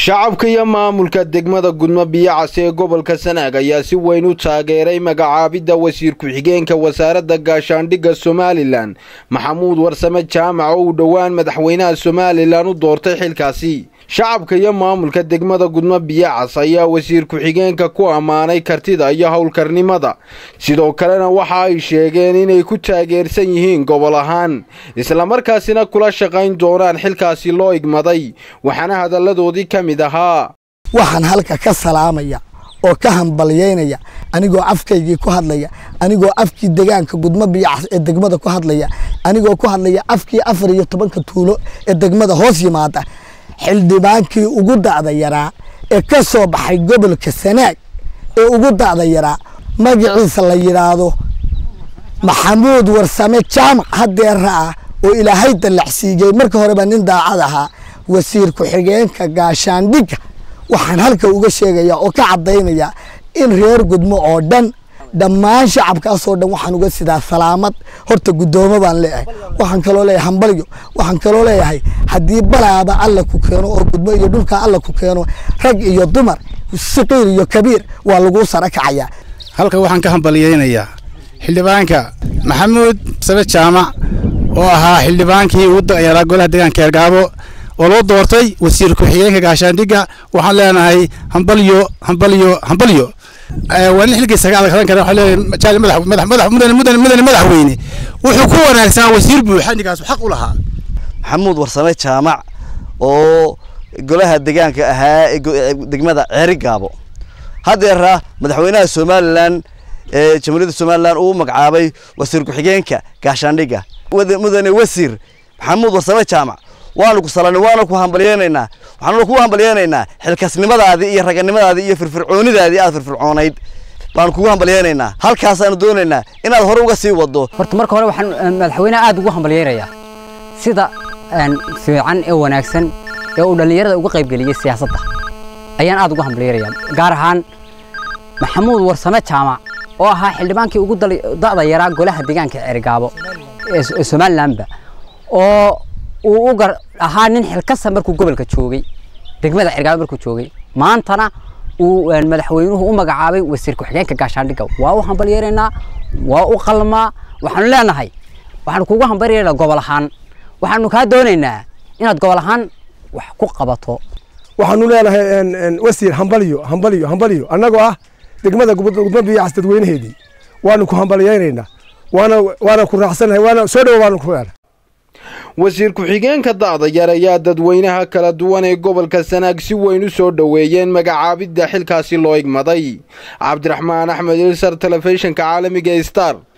shacabka iyo maamulka degmada gudmo biyacas ee gobolka sanaag ayaa si weyn u taageeray magacaabidda wasiir ku-xigeenka wasaaradda gaashaandhigga somalilan maxamuud warsame jaamac oo uu dhowaan madaxweynaha somalilan u doortay xilkaasi shacabka iyo maamulka degmada gudmo biyacas ayaa wasiir ku-xigeenka ku ammaanay kartida iyo howlkarnimada sidoo kalena waxa ay sheegeen inay ku taageersan yihiin gobol ahaan islamarkaasina kula shaqayn doonaan xilkaasi loo igmaday waxaana hadalladoodii ka mid ahaa waxaan halka ka salaamaya oo ka hambalyaynaya anigoo afkaygii ku hadlaya anigoo afkii degaanka gudmo biyacas ee degmada ku hadlaya anigoo ku hadlaya afkii afar iyo tobanka tuulo ee degmada hoos yimaada xildhibaankii ugu da'da yaraa ee ka soo baxay gobolka sanaag ee ugu da'da yaraa magaciisa la yidhaahdo maxamuud warsame jaamac hadeera ah oo ilaahay dallacsiiyey marka horeba nin daacad ahaa wasiir ku-xigeenka gaashaandhigga waxaan halka uga sheegayaa oo ka caddaynaya in reer gudmo oo dhan dhammaan shacabkaasoo dhan waxaan uga sidaa salaamad horta guddoomo baan leeyahay waxaan kaloo leeyahay hambalyo waxaan kaloo leeyahay haddii balaaba alla ku keeno oo gudmo iyo dhulka alla ku keeno rag iyo dumar saqiir iyo kabiir waa laguu sara kacayaa halka waxaan ka hambalyaynayaa xildhibaanka maxamuud sabe jaamac oo ahaa xildhibaankii ugu da'yaraa golaha deegaanka eergaabo oo loo doortay wasiir ku-xigeenka gaashaandhigga waxaan leenahay hambalyo hambalyo hambalyo waa nin xilkiisa ka adag hadan kara waxaa leeyahay madax madax mudane mudane mudane madaxweyne wuxuu ku wanaagsanaa wasiir buuxa ninkaas xaq u lahaa maxamuud warsame jaamac oo golaha deegaanka ahaa ee degmada ceeri gaabo haddeera madaxweynaha somalilan ee jamhuuriyadda somalilan uu magacaabay wasiir ku-xigeenka gaashaandhigga mudane wasiir maxamuud warsame jaamac waanu ku salanay waana ku hambalyeynaynaa waxaanuna ku hambalyeynaynaa xilkasnimadaadii iyo raganimadaadii iyo firfircoonidaadii aad firfircoonayd baanu kugu hambalyeynaynaa halkaasaanu doonaynaa inaad hore uga sii wado horta marka hore waxaan madaxweynaha aad ugu hambalyeynayaa sida fiican ee wanaagsan ee uu dhallinyarada uga qaybgeliyey siyaasadda ayaan aad ugu hambalyeynayaa gaar ahaan maxamuud warsame jaamac oo ahaa xildhibaankii ugu da'da yaraa golaha deegaanka ceerigaabo ee somalilanba oo uu u gar ahaa nin xilkasa markuu gobolka joogay degmada cergaabo markuu joogay maantana uu madaxweynuhu u magacaabay wasiir ku-xigeenka gaashaandhigga waa u hambalyeeraynaa waa u qalmaa waxaanu leenahay waxaanu kugu hambalyeeraynaa gobol ahaan waxaanu kaa doonaynaa inaad gobol ahaan wax ku qabato waxaanu leenahay wasiir hambalyo hambalyo hambalyo annagoo ah degmada gudmo biyacas dadweynaheedii waanu ku hambalyeynaynaa waana waana ku raacsanahay waana soo dhowo waanu ku leenahay wasiir ku-xigeenka da'da yar ayaa dadweynaha kala duwan ee gobolka sanaag si weyn u soo dhoweeyeen magacaabidda xilkaasi loo igmaday cabdiraxmaan axmed ilsar telefishinka caalamiga star